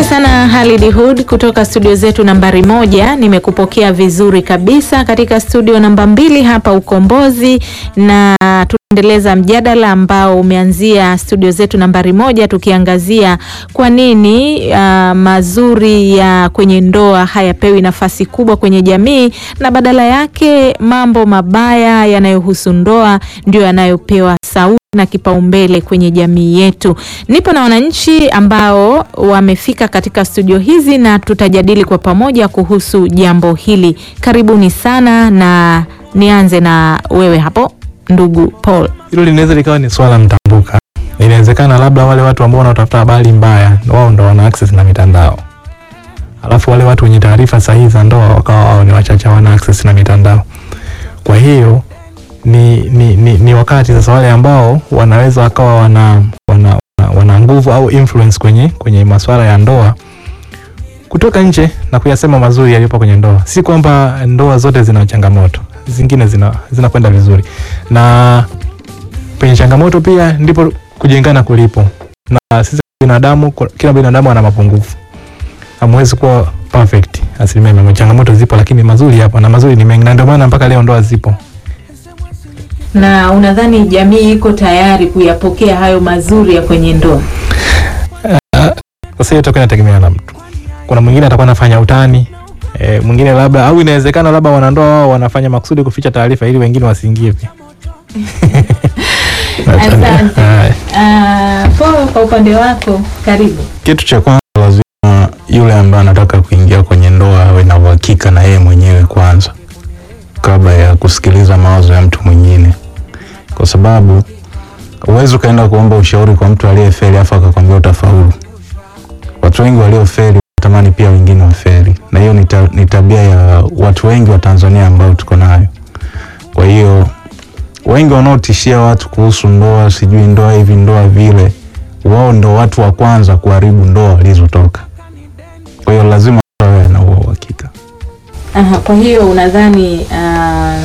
sana Halid Hood kutoka studio zetu nambari moja. Nimekupokea vizuri kabisa katika studio namba mbili hapa Ukombozi, na tunaendeleza mjadala ambao umeanzia studio zetu nambari moja, tukiangazia kwa nini uh, mazuri ya kwenye ndoa hayapewi nafasi kubwa kwenye jamii na badala yake mambo mabaya yanayohusu ndoa ndio yanayopewa sauti na kipaumbele kwenye jamii yetu. Nipo na wananchi ambao wamefika katika studio hizi na tutajadili kwa pamoja kuhusu jambo hili. Karibuni sana, na nianze na wewe hapo ndugu Paul. Hilo linaweza likawa ni swala mtambuka. Inawezekana labda wale watu ambao wanatafuta habari mbaya wao ndo wana access na mitandao, alafu wale watu wenye taarifa sahihi za ndoa wakawa wao ni wachache, wana access na mitandao. Kwa hiyo ni, ni, ni, ni wakati sasa wale ambao wanaweza wakawa wana, wana, wana, wana nguvu au influence kwenye, kwenye masuala ya ndoa kutoka nje na kuyasema mazuri yaliyopo kwenye ndoa. Si kwamba ndoa zote zina changamoto, zingine zina zinakwenda vizuri, na penye changamoto pia ndipo kujengana kulipo. Na sisi binadamu, kila binadamu ana mapungufu, hamwezi kuwa perfect asilimia mia moja. Changamoto zipo, lakini mazuri yapo, na mazuri ni mengi, na ndio maana mpaka leo ndoa zipo. Na unadhani jamii iko tayari kuyapokea hayo mazuri ya kwenye ndoa? Sasa hiyo itakuwa inategemea na mtu. Kuna mwingine atakuwa anafanya utani e, mwingine labda au inawezekana labda wanandoa wao wanafanya makusudi kuficha taarifa ili wengine wasiingie pia. Asante. Uh, Paul, kwa upande wako karibu. Kitu cha kwanza lazima yule ambaye anataka kuingia kwenye ndoa awe na uhakika na yeye mwenyewe kwanza, kabla ya kusikiliza mawazo ya mtu mwingine, kwa sababu huwezi ukaenda kuomba ushauri kwa mtu aliyefeli afu akakwambia utafaulu. Watu wengi waliofeli wanatamani pia wengine wafeli, na hiyo ni ta- ni tabia ya watu wengi wa Tanzania ambao tuko nayo. Kwa hiyo wengi wanaotishia watu kuhusu ndoa, sijui ndoa hivi ndoa vile, wao ndo watu wa kwanza kuharibu ndoa walizotoka. Kwa hiyo lazima wawe na huo uhakika. Aha, kwa hiyo unadhani uh,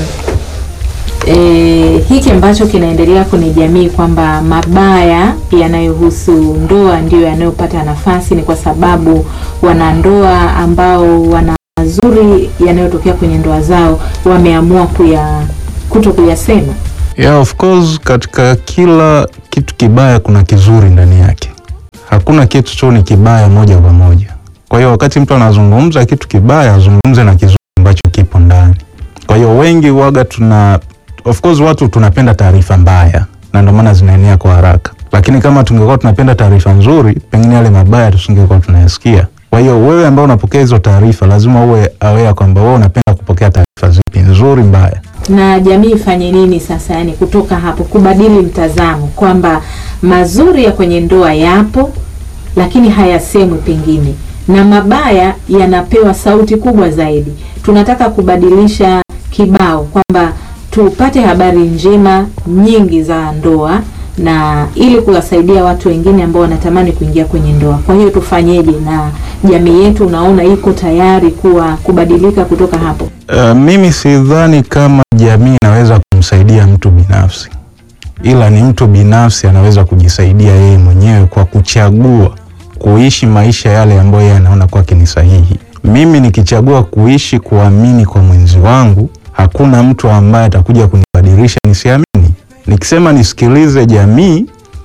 e, hiki ambacho kinaendelea kwenye jamii kwamba mabaya yanayohusu ndoa ndiyo yanayopata nafasi ni kwa sababu wanandoa ambao wana mazuri yanayotokea kwenye ndoa zao wameamua kuya kuto kuyasema. Yeah, of course katika kila kitu kibaya kuna kizuri ndani yake. Hakuna kitu tu ni kibaya moja kwa moja. Kwa hiyo wakati mtu anazungumza kitu kibaya, azungumze na kizuri ambacho kipo ndani. Kwa hiyo wengi waga tuna of course watu tunapenda taarifa mbaya na ndio maana zinaenea kwa haraka. Lakini kama tungekuwa tunapenda taarifa nzuri, pengine yale mabaya tusingekuwa tunayasikia. Kwa hiyo wewe ambao unapokea hizo taarifa lazima uwe aware kwamba wewe unapenda kupokea taarifa zipi, nzuri, mbaya. na jamii ifanye nini sasa, yani kutoka hapo kubadili mtazamo kwamba mazuri ya kwenye ndoa yapo, lakini hayasemwi pengine, na mabaya yanapewa sauti kubwa zaidi. Tunataka kubadilisha kibao kwamba tupate habari njema nyingi za ndoa na ili kuwasaidia watu wengine ambao wanatamani kuingia kwenye ndoa. Kwa hiyo tufanyeje? Na jamii yetu unaona iko tayari kuwa kubadilika kutoka hapo? Uh, mimi sidhani kama jamii inaweza kumsaidia mtu binafsi, ila ni mtu binafsi anaweza kujisaidia yeye mwenyewe kwa kuchagua kuishi maisha yale ambayo yeye anaona kwake ni sahihi. Mimi nikichagua kuishi kuamini kwa mwenzi wangu, hakuna mtu ambaye atakuja kunibadilisha nisiamini. Nikisema nisikilize jamii,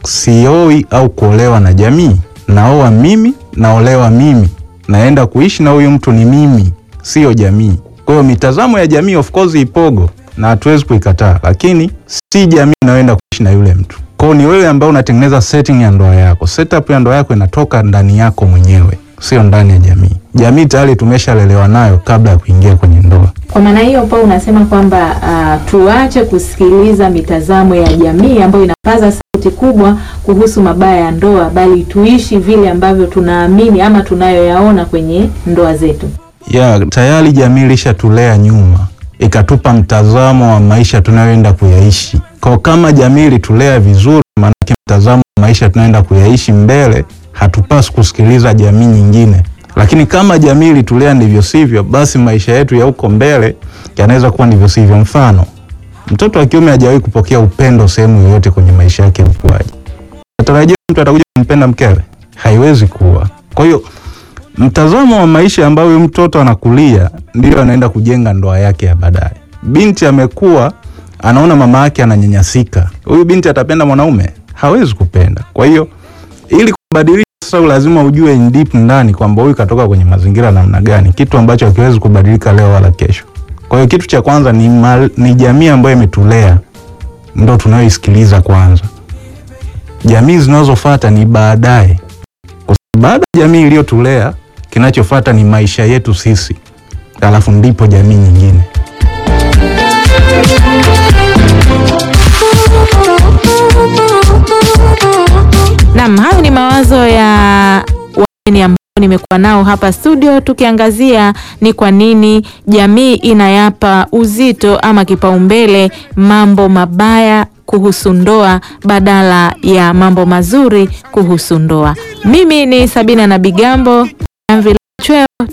sioi au kuolewa na jamii, naoa mimi, naolewa mimi, naenda kuishi na huyu mtu ni mimi, sio jamii. Kwa hiyo mitazamo ya jamii of course ipogo na hatuwezi kuikataa, lakini si jamii inayoenda kuishi na yule mtu. Kwa hiyo ni wewe ambaye unatengeneza setting ya ndoa yako. Setup ya ndoa yako inatoka ndani yako mwenyewe, sio ndani ya jamii. Jamii tayari tumeshalelewa nayo kabla ya kuingia kwenye ndoa. Kwa maana hiyo pa unasema kwamba uh, tuache kusikiliza mitazamo ya jamii ambayo inapaza sauti kubwa kuhusu mabaya ya ndoa, bali tuishi vile ambavyo tunaamini ama tunayoyaona kwenye ndoa zetu. ya tayari jamii ilishatulea nyuma ikatupa mtazamo wa maisha tunayoenda kuyaishi. Kwa kama jamii ilitulea vizuri, maanake mtazamo wa maisha tunayoenda kuyaishi mbele, hatupaswi kusikiliza jamii nyingine. Lakini kama jamii ilitulea ndivyo sivyo, basi maisha yetu ya huko mbele yanaweza kuwa ndivyo sivyo. Mfano, mtoto wa kiume hajawahi kupokea upendo sehemu yoyote kwenye maisha yake ya ukuaji. Natarajia mtu atakuja kumpenda mkewe? Haiwezi kuwa. Kwa hiyo mtazamo wa maisha ambayo huyu mtoto anakulia ndio anaenda kujenga ndoa yake ya baadaye. Binti amekuwa anaona mama yake ananyanyasika, huyu binti atapenda mwanaume? Hawezi kupenda. Kwa hiyo ili kubadilisha sasa, lazima ujue in deep ndani kwamba huyu katoka kwenye mazingira namna gani, kitu ambacho hakiwezi kubadilika leo wala kesho. Kwa hiyo kitu cha kwanza ni, mal, ni jamii ambayo imetulea ndo tunayoisikiliza kwanza. Jamii zinazofuata ni baadaye, kwa sababu baada ya jamii iliyotulea, kinachofuata ni maisha yetu sisi, alafu ndipo jamii nyingine. Naam, hayo ni mawazo ya wageni ambao nimekuwa nao hapa studio, tukiangazia ni kwa nini jamii inayapa uzito ama kipaumbele mambo mabaya kuhusu ndoa badala ya mambo mazuri kuhusu ndoa. Mimi ni Sabina na Bigambo, Jamvi la Chweo.